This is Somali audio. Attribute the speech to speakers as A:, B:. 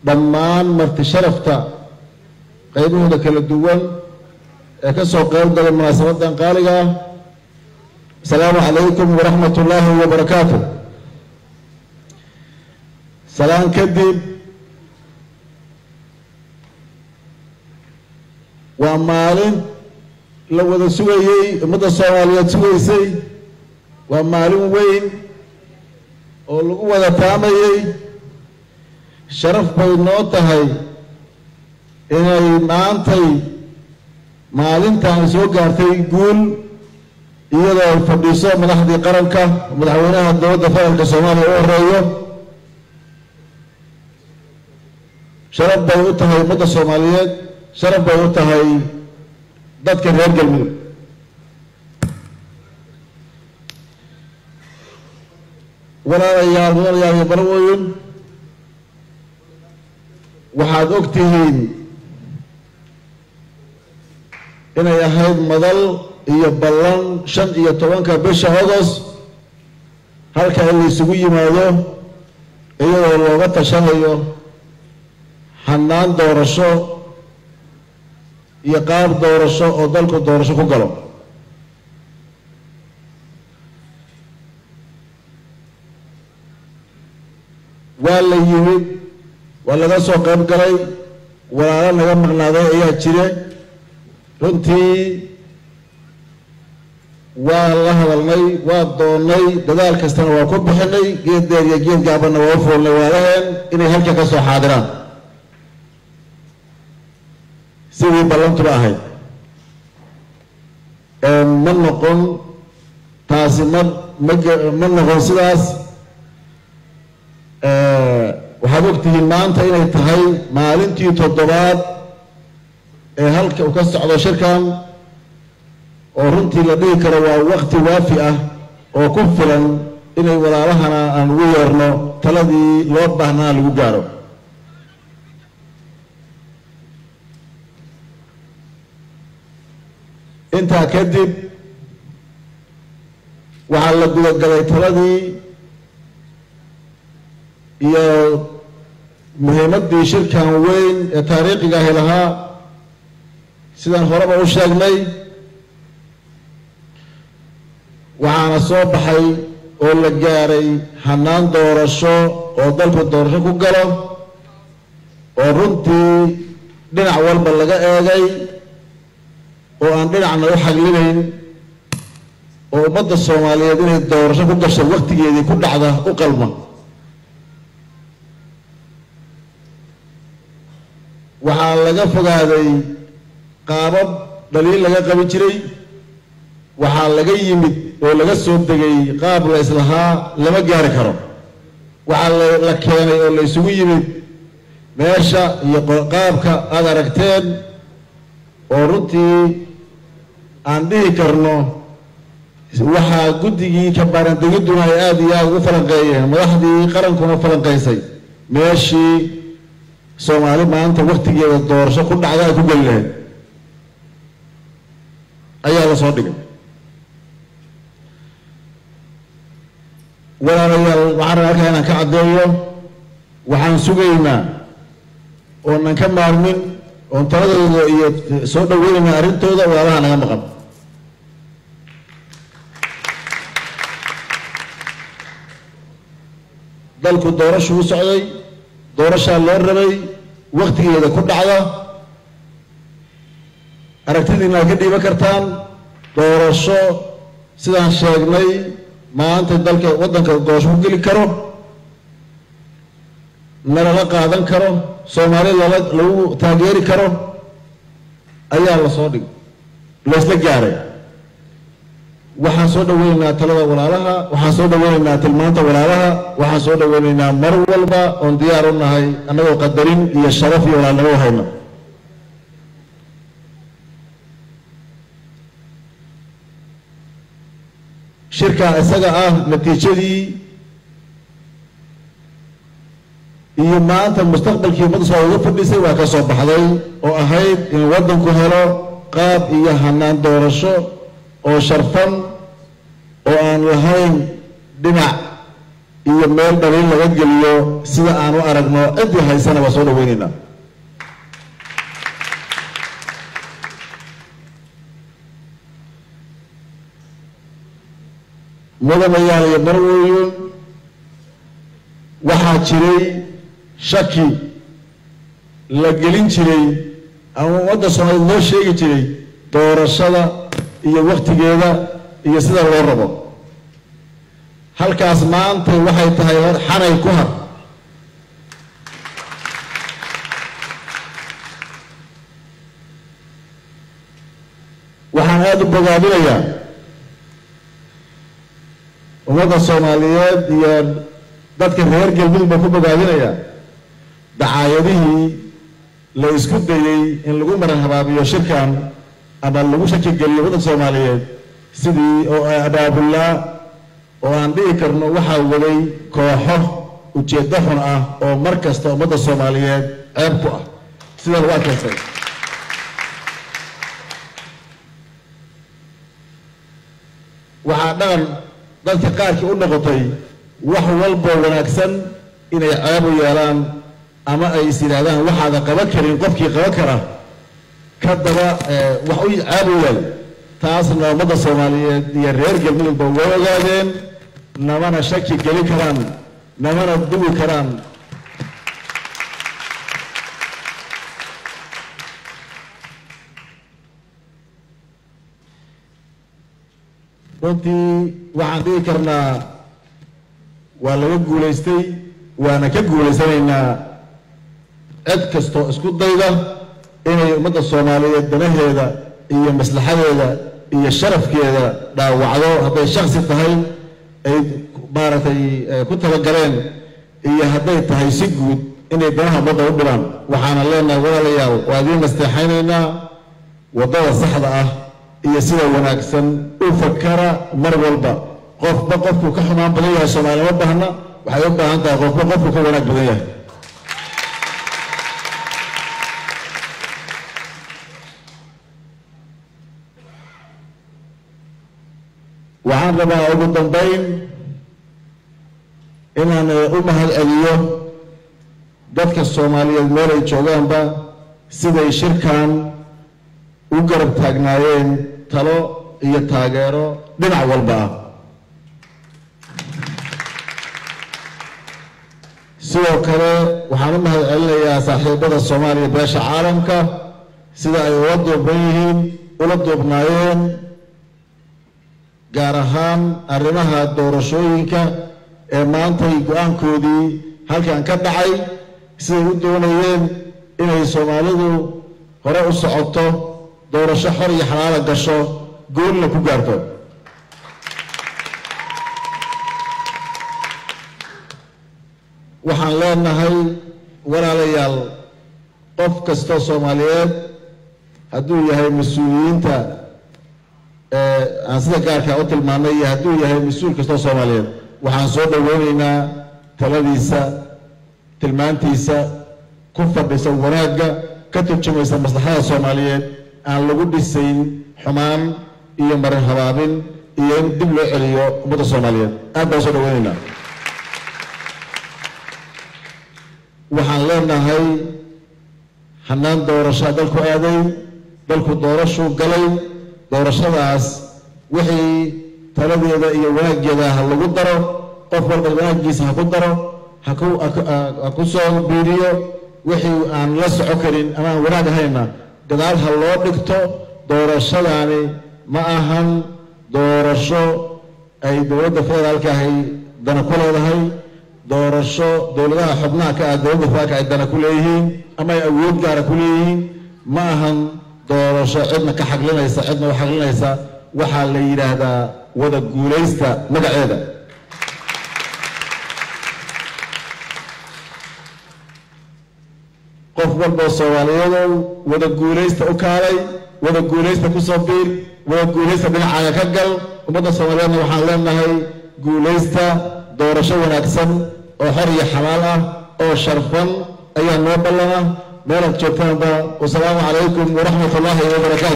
A: dhammaan marti sharafta qaybahooda kala duwan ee ka soo qayb galay munaasabadan qaaliga ah asalaamu calaykum waraxmat ullaahi wabarakaatu salaan kadib waa maalin la wada sugayey ummadda soomaaliyeed sugaysay waa maalin weyn oo lagu wada taamayey sharaf bay noo tahay inay maantay maalintan soo gaartay guul iyadoo ay fadhiiso madaxdii qaranka madaxweynaha dowladda federaalka soomaaliya u horeeyo sharaf bay u tahay ummadda soomaaliyeed sharaf bay u tahay dadka reer galmudug walaalayaal walaalayaal iyo barwooyin waxaad og tihiin inay ahayd madal iyo ballan shan iyo tobanka bisha agost halka in la isugu yimaado iyadoo looga tashanayo hanaan doorasho iyo qaab doorasho oo dalku doorasho ku galo waa la yimid waa laga soo qayb galay walaalo naga maqnaaday ayaa jire runtii waa la hadalnay waa doonnay dadaal kastana waa ku bixinay geed deer iyo geed gaabanna waa u foolnay waalaheen inay halka ka soo xaadiraan sidii ballantuba ahayd ma noqon taasi ma ma ma noqon sidaas waxaad ogtihiin maanta inay tahay maalintii toddobaad ee halka uu ka socdo shirkan oo runtii la dhihi karo waa waqti waafi ah oo ku filan inay walaalahana aan ugu yeerno taladii loo baahnaa lagu gaaro intaa kadib waxaa la gudagalay taladii iyo muhiimaddii shirkan weyn ee taariikhiga ahi lahaa sidaan horeba u sheegnay waxaana soo baxay oo la gaaray hanaan doorasho oo dalku doorasho ku galo oo runtii dhinac walba laga eegay oo aan dhinacna u xaglinayn oo ummadda soomaaliyeed inay doorasho ku gasho waktigeedii ku dhacda u qalma waxaa laga fogaaday qaabab dhaliil laga qabi jiray waxaa laga yimid oo laga soo degay qaab la islahaa lama gaari karo waxaa la keenay oo la isugu yimid meesha iyo qaabka aada aragteen oo runtii aan dhihi karno waxaa guddigii kabaarandegidduna ay aada iyo aada ugu falanqeeyeen madaxdii qarankuna falanqaysay meeshii soomaali maanta waktigeeda doorasho ku dhacda ay ku geli lahayd ayaa la soo dhigay walaalayaal waxaan rabaa halkaa inaan ka caddeeyo waxaan sugaynaa oonan ka maarmin oon taladooda iyo soo dhaweynaynaa arrintooda walaalaha naga maqan dalku doorashu u socday doorashaa loo rabay waktigeeda ku dhacda aragtidiina ad ka dhiiban kartaan doorasho sidaan sheegnay maanta dalka waddanka doorasho ku geli karo nalala qaadan karo soomaali lala lagu taageeri karo ayaa la soo dhig laysla gaaray waxaan soo dhaweynaynaa talada walaalaha waxaan soo dhaweynaynaa tilmaanta walaalaha waxaan soo dhaweynaynaa mar walba oon diyaar u nahay annagoo qadarin iyo sharaf iyo walaalnimo hayna shirka isaga ah natiijadii iyo maanta mustaqbalkii ummadda soo uga fadhisay waa ka soo baxday oo ahayd in waddanku helo qaab iyo hanaan doorasho oo sharfan oo aan lahayn dhinac iyo meel dhaliil laga geliyo sida aan u aragno ciddii haysana waa soo dhaweynaynaa mudanayaal iyo marwooyin waxaa jiray shaki la gelin jiray ama ummadda soomaaliyeed loo sheegi jiray doorashada iyo wakhtigeeda iyo sida loo rabo halkaas maanta waxay tahay hor xanay ku har waxaan aada u bogaabinayaa ummadda soomaaliyeed iyo dadka reer galmudug baan ku bogaabinayaa dacaayadihii la isku dayey in lagu maran habaabiyo shirkan ama lagu shaki geliyo waddanka soomaaliyeed sidii oo abaabullaa oo aan dhihi karno waxaa waday kooxo ujeeddo xun ah oo mar kasta ummadda soomaaliyeed ceeb ku ah sidaa lagu arkaysay waxaa dhaqan dadka qaarkii u noqotay wax walboo wanaagsan inay ceeb u yeelaan ama ay is yidhaahdaan waxaada qaban karin qofkii qaban kara ka daba wax u ceeb u yeel taasna ummadda soomaaliyeed iyo reer galmudugba way ogaadeen namana shaki geli karaan namana duwi karaan runtii waxaan dhihi karnaa waa laga guulaystay waana ka guulaysanaynaa cid kastoo isku dayda inay ummadda soomaaliyeed danaheeda iyo maslaxadeeda iyo sharafkeeda dhaawacdo hadday shaksi tahay ay maaragtay ku talagaleen iyo hadday tahay si guud inay danaha ummadda u dhibaan waxaana leenahay walaalayaal waa idiin nasteexaynaynaa waddada saxda ah iyo sida wanaagsan u fakara mar walba qofba qofkuu ka xumaan badan yahay soomaaliya ma baahna waxay u baahan tahay qofba qofkuu ka wanaag badan yahay waxaan rabaa ugu dambayn inaan u mahad celiyo dadka soomaaliyeed meel ay joogaanba siday shirkan u garab taagnaayeen talo iyo taageero dhinac walba ah sidoo kale waxaan u mahad celinayaa saaxiibada soomaaliya beesha caalamka sida ay ula duubnan yihiin ula duubnaayeen gaar ahaan arrimaha doorashooyinka ee maantay go-aankoodii halkan ka dhacay siday u doonayeen inay soomaalidu hore u socoto doorasho xor iyo xalaala gasho goolna ku gaarto waxaan leenahay walaalayaal qof kastoo soomaaliyeed hadduu yahay mas-uuliyiinta aan sida gaarkaa u tilmaanay iyo hadduu yahay mas-uul kastoo soomaaliyeed waxaan soo dhoweynaynaa taladiisa tilmaantiisa ku fadhisa wanaagga ka turjumaysa maslaxada soomaaliyeed aan lagu dhisayn xumaan iyo marin habaabin iyo in dib loo celiyo ummadda soomaaliyeed aad baan soo dhaweynaynaa waxaan leenahay hanaan doorashaa dalku aaday dalku doorashuu galay doorashadaas wixii taladeeda iyo wanaaggeeda ha lagu daro qof walba wanaaggiisa ha ku daro ha ku soo biiriyo wixii aan la soco karin ama aan wanaag ahayna gadaal ha loo dhigto doorashadaani ma ahan doorasho ay dowladda federaalka ahay dana ku leedahay doorasho dowladaha xubnaha ka ah dowladda federaalka ay dana ku leeyihiin ama ay awood gaara ku leeyihiin ma ahan doorasho cidna ka xaglinaysa cidna u xaglinaysa waxaa la yidhaahdaa wada guulaysta magaceeda qof walboo soomaaliyadow wada guulaysta u kaalay wada guulaysta ku soo biir wada guulaysta dhinacaaga ka gal ummadda soomaaliyeedna waxaan leenahay guulaysta doorasho wanaagsan oo xor iyo xalaal ah oo sharfan ayaa noo ballana meelaad joogtaanba wasalaamu calaykum waraxmat ullaahi wabarakaatu